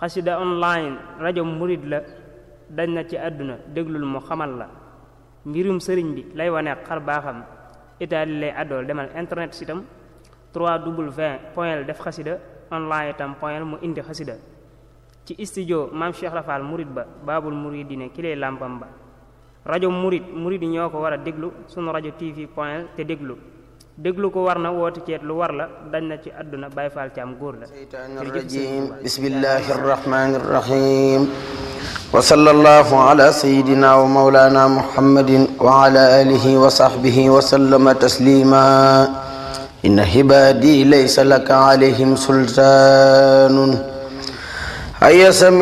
xasida online rajo murit la dañ na ci àdduna déglul mu xamal la mbirum sëriñ bi lay wane xar baaxam itaali lay àddool demal internet sitam 3w point def xasida online itam point mu indi xasida ci studio maam Cheikh Rafal murit ba baabul muridine ki lay làmpam ba rajo murit murit yi ñoo ko war a déglu sunu rajo tv point te déglu déglu ko war na woote ceet lu war la dañ na ci àdduna Baay Faal ci am góor la الشيطان الرجيم بسم الله الرحمن الرحيم وصلى الله على سيدنا ومولانا محمد وعلى آله وصحبه وسلم تسليما إن عبادي ليس لك عليهم سلطان هيا سمي